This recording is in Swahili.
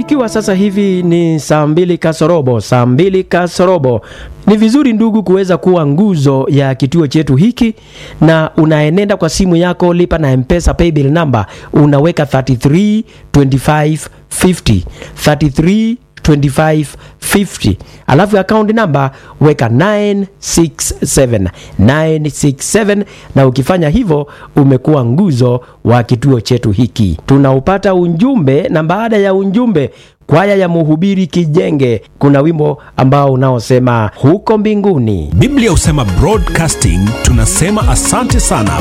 ikiwa sasa hivi ni saa mbili kasorobo, saa mbili kasorobo, ni vizuri ndugu kuweza kuwa nguzo ya kituo chetu hiki, na unaenenda kwa simu yako, lipa na Mpesa paybill number, unaweka 33 25 50 33 2550 alafu account number weka 967 967, na ukifanya hivyo umekuwa nguzo wa kituo chetu hiki. Tunaupata unjumbe, na baada ya unjumbe kwaya ya Mhubiri Kijenge kuna wimbo ambao unaosema huko mbinguni. Biblia husema broadcasting, tunasema asante sana